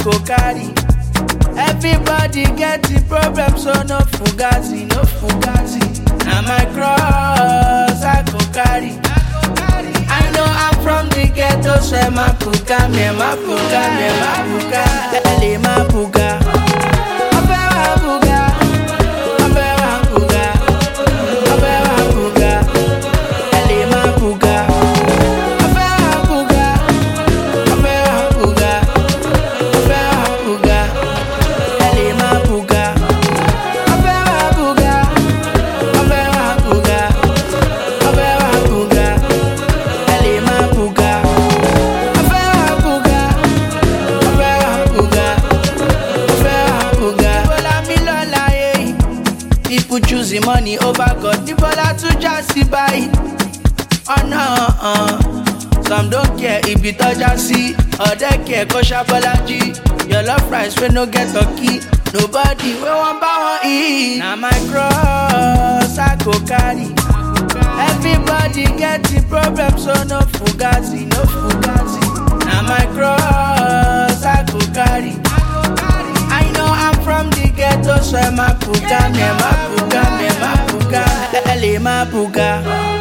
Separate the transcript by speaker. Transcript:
Speaker 1: go carry. Everybody get the problem, so no fugazi, no fugazi. Na my cross I go carry. I know I'm from the ghetto, so my puka, me my puka, me my puka, ele my puka. Obe wa puka, obe wa puka, obe wa puka, ele my puka. Obe wa puka, obe wa puka, obe wa puka, ele my puka. Obe wa puka, obe wa puka, obe wa puka. Elle est ma bouga. Affaire à bouga. Affaire à bouga. Affaire à bouga. Bola mi lola, eh. People choosing money over God. The bola to just buy. Oh no, uh. Some don't care if it touch see. Or they care cause Shabalaji. Your love price we no get turkey. Nobody we want buy one eat. Now my cross I go carry. Everybody get the problem, so no fugazi, no fugazi. Now my cross I go carry. I know I'm from the ghetto, so my puga, me my puga, me my puga, ele my puga.